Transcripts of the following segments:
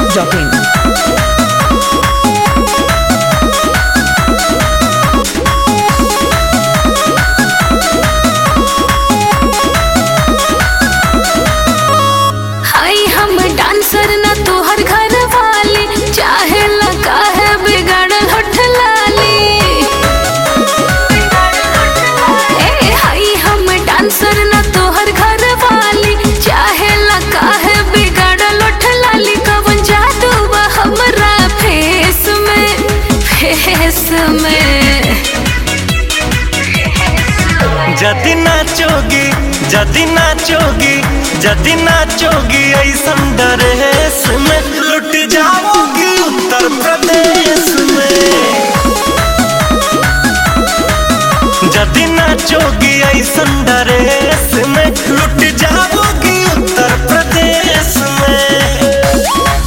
masti.in. हाय हम dancer ना तोहर घर वाली चाहे लगा है बिगाड़ल होठ लाली ए हाय हम डांसर ना तोहर घर वाली चाहे लगा है बिगाड़ल होठ लाली कवन जादू बा हमरा फेस में फेस में जदि नाचोगी जदि नाचोगी जदि नाचोगी ऐसन ड्रेस में लुट जाओगी उत्तर प्रदेश में जदि नाचोगी ऐसन ड्रेस में लुट जाओगी उत्तर प्रदेश में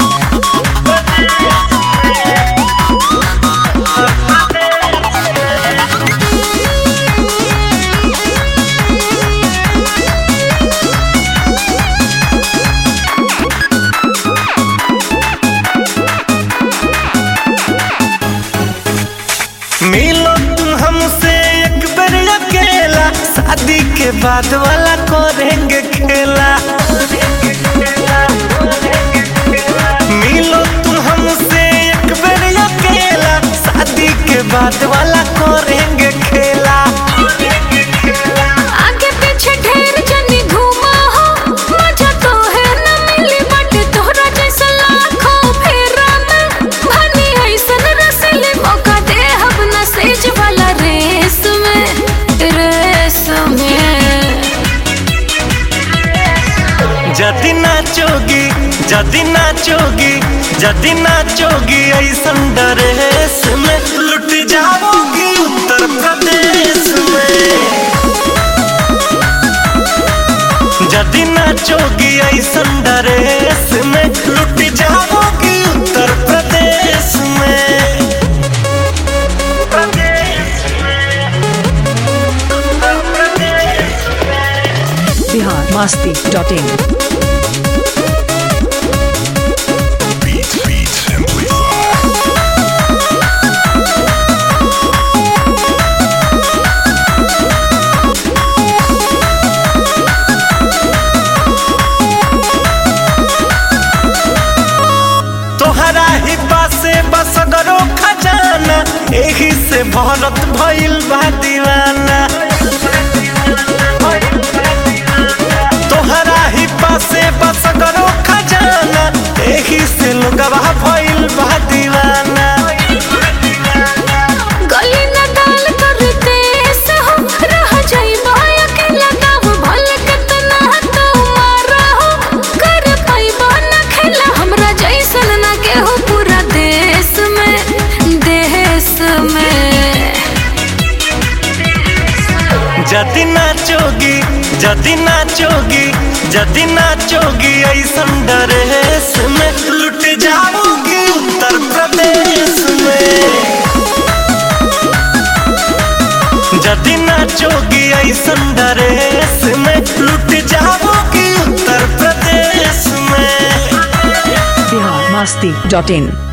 मिलो तुम हमसे एक बार अकेला शादी के बाद वाला करेंगे खेला मिलो तुम हमसे एक बार अकेला शादी के बाद वाला करेंगे खेला आगे पीछे ढेर जनी घूमा हो मजा तो है न मिली बट तोहरा जैसा लाखों फेरा में भनी ऐसन रसीली मौका दे हम न सेज वाला रेस में रेस में जदि नाचोगी जदि नाचोगी जदि नाचोगी ऐसन ड्रेस में लुट जाओगी उत्तर प्रदेश में जदि नाचोगी ऐसन ड्रेस में लुट जाओगी उत्तर प्रदेश में प्रदेश में उत्तर प्रदेश Bihar masti.in. तोहरा ही पासे बसगरो खजाना एही से भरत भइल बा दीवाना तोहरा ही पासे बसगरो खजाना एही से लोगवा भइल बा दीवाना गली न डाल कर देश हो रह जाई माया के लगाव भल कितना तो मारा हो कर पाइबा न खेला हमरा जैसन न केहू पूरा देश में देश में जदि नाचोगी जदि नाचोगी जदि नाचोगी ऐसन ड्रेस में लुट जाओगी उत्तर प्रदेश में जदि नाचोगी ऐसन ड्रेस में लुट जाओगी उत्तर प्रदेश में Bihar masti.in.